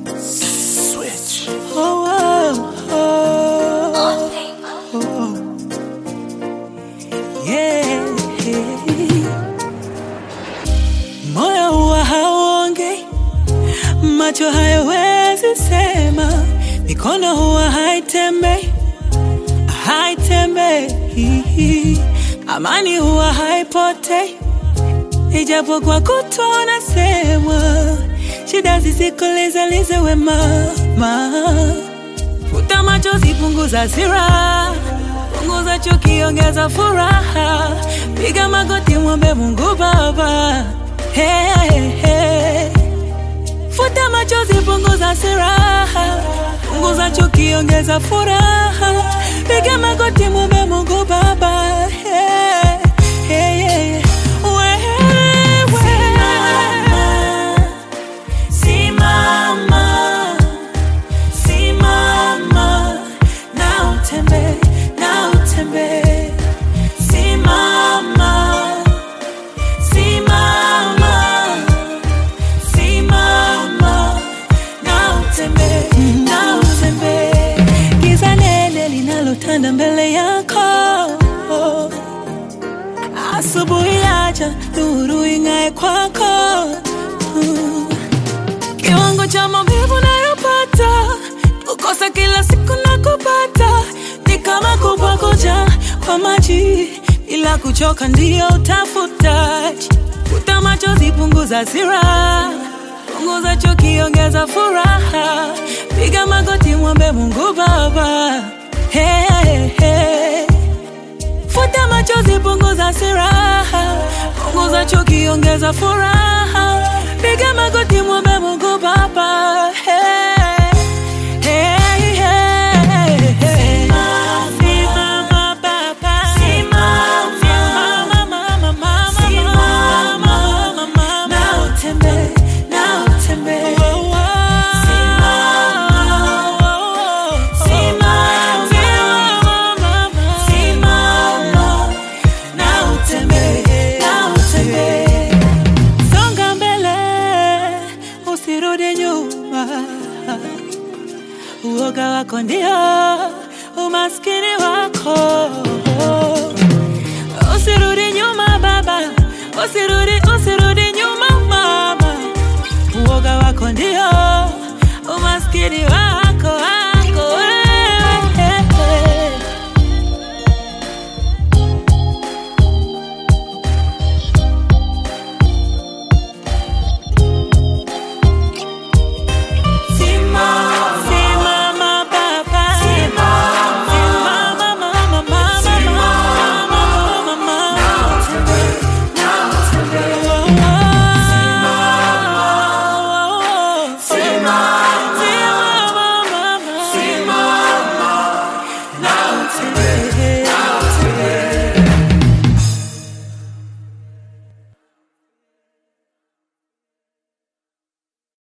Switch. Oh, oh, oh, oh. Yeah. Moyo huwa hauongei, macho hayawezi sema, mikono huwa haitembei, haitembei, amani huwa haipotei, ijapokuwa kutwa unasemwa, shida zisikolezalize wema ma. Futa machozi, punguza hasira, punguza chuki, ongeza furaha, piga magoti, mwombe Mungu Baba. Hey, hey, hey. Futa machozi, punguza hasira, punguza chuki, ongeza furaha, piga magoti, mwombe Mungu Baba. Hey, hey, hey. Wewe. Simama, simama na utembee, na utembee. Simama, simama, simama na utembee, na utembee. Giza nene linalotanda mbele yako asubuhi acha nuru ing'ae kwako Mm. Kiwango cha maumivu nayopata, kukosa kila siku na kupata, ni kama kupakoja kwa maji bila kuchoka, ndio utafutaji. Futa machozi, punguza hasira, punguza chuki, ongeza furaha, piga magoti, mwombe Mungu Baba. Hey, hey, hey. Futa machozi, punguza hasira, punguza chuki, ongeza furaha, piga magoti, mwombe Mungu Baba. Hey, hey, hey, hey. Simama, Baba. Simama, mama, mama, mama, mama. Na utembee, na utembee. Simama, simama, na utembee, na utembee. Songa mbele, usirudi nyuma. Uoga wako ndio umaskini wako. Usirudi nyuma baba, usirudi, usirudi nyuma mama. Uoga wako ndio umaskini wako.